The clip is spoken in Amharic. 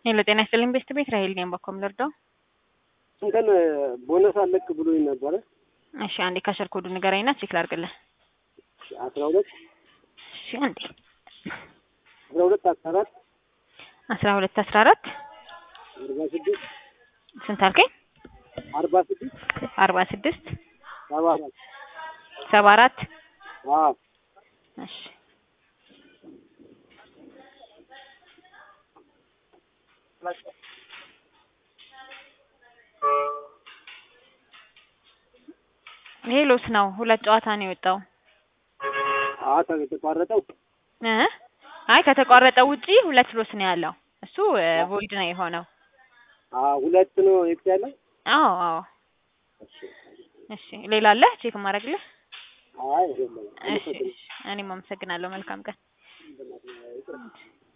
ሄሎ ጤና ይስጥልኝ ቤስት ቤት ራሄል ነኝ። በኮም ልርዳው? እንትን ቦነስ አለቅ ብሎኝ ነበረ። እሺ አንዴ ካሸር ኮዱ ንገረኝና ቼክ ላድርግልህ። አስራ ሁለት እሺ አንዴ አስራ ሁለት አስራ አራት አስራ ሁለት አስራ አራት አርባ ስድስት ስንት አልከኝ? አርባ ስድስት አርባ ስድስት ሰባ አራት ሰባ አራት አዎ እሺ ይሄ ሎስ ነው። ሁለት ጨዋታ ነው የወጣው አዎ የተቋረጠው እ አይ ከተቋረጠው ውጪ ሁለት ሎስ ነው ያለው። እሱ ቮይድ ነው የሆነው። አዎ ሁለት ነው ኤክስ ያለው። አዎ አዎ። እሺ ሌላ አለ ቼክ ማድረግልህ? አይ የለም። እሺ እሺ። እኔም አመሰግናለሁ። መልካም ቀን።